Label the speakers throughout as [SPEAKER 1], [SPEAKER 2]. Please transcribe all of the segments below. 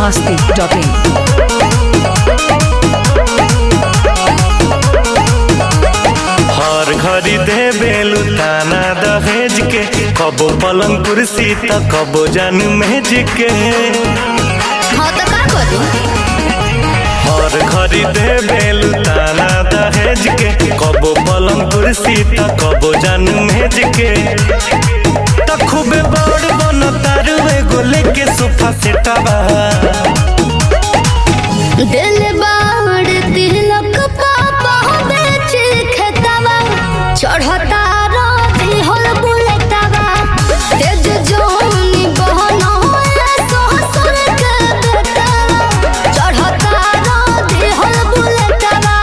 [SPEAKER 1] masti.in.
[SPEAKER 2] हर घड़ी दे बेलू ताना दहेज के कबो पलंग कुर्सी त कबो जान मेज के
[SPEAKER 3] हाँ तो का करू
[SPEAKER 2] हर घड़ी दे बेलू ताना दहेज के कबो पलंग कुर्सी त कबो जान मेज के त खूबे बड़ बन तारू एगो लेके सोफा सेटवा
[SPEAKER 3] दिल बाड़ तिलक पापा बेच खेतवा चढ़ता राती होल बुलेटवा तेज जोनी बहन ससुर के बेटवा चढ़ता राती होल बुलेटवा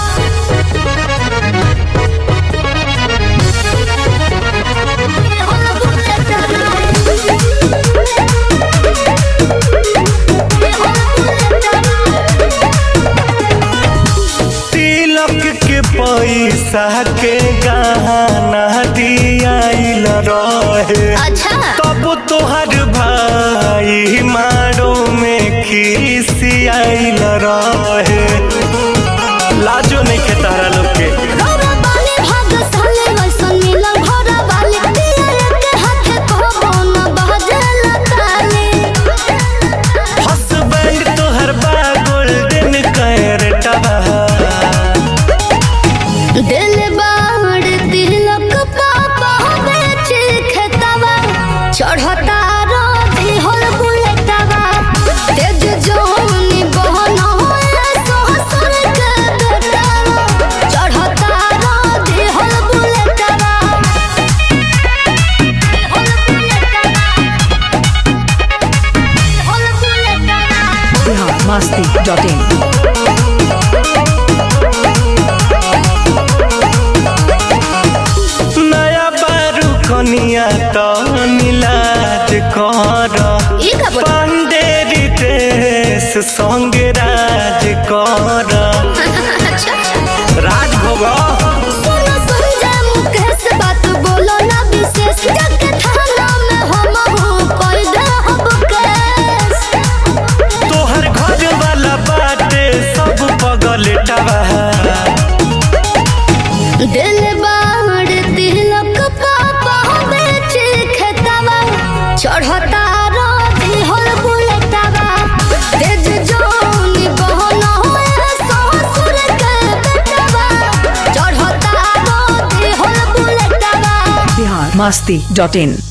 [SPEAKER 3] होल
[SPEAKER 2] तिलक के पैसा के गहना दियाइल रहे
[SPEAKER 3] अच्छा
[SPEAKER 2] तब तोहर भाई मारो में खिसियाइल रहे लाजो नहीं के तारा लोग के
[SPEAKER 3] घोड़ा बाले भाग साले वैसन मिलल घोड़ा बाले पियर के हाथे कहबो न बहजल ताले
[SPEAKER 2] हसबैंड तोहर बा गोल्डन कैरेटवा
[SPEAKER 3] दिल बाड़ तिलक पापा बेच खेतवा चढ़ता राती होल बुलेटवा तेज जोनी बहन ससुर के बेटवा चढ़ता राती होल बुलेटवा होल बुलेटवा होल बुलेटवा
[SPEAKER 1] Bihar masti.in.
[SPEAKER 2] नया बारू कनिया तो नीलाज कर
[SPEAKER 3] ई का बोल
[SPEAKER 2] पांडेरी देश संग राज कर
[SPEAKER 3] अच्छा
[SPEAKER 2] राज भोग
[SPEAKER 3] सुनो संजय मुकेश बात बोलो ना विशेष जाके थाना में हम हूँ कोई दे हब केस
[SPEAKER 2] तोहर घर वाला बाटे सब पगलेटवा
[SPEAKER 3] दिल बाड़ तिलक पापा बेच खेतवा चढ़ता राती होल बुलेटवा तेज जोनी बहन ससुर के बेटवा चढ़ता राती होल बुलेटवा
[SPEAKER 1] Bihar masti.in.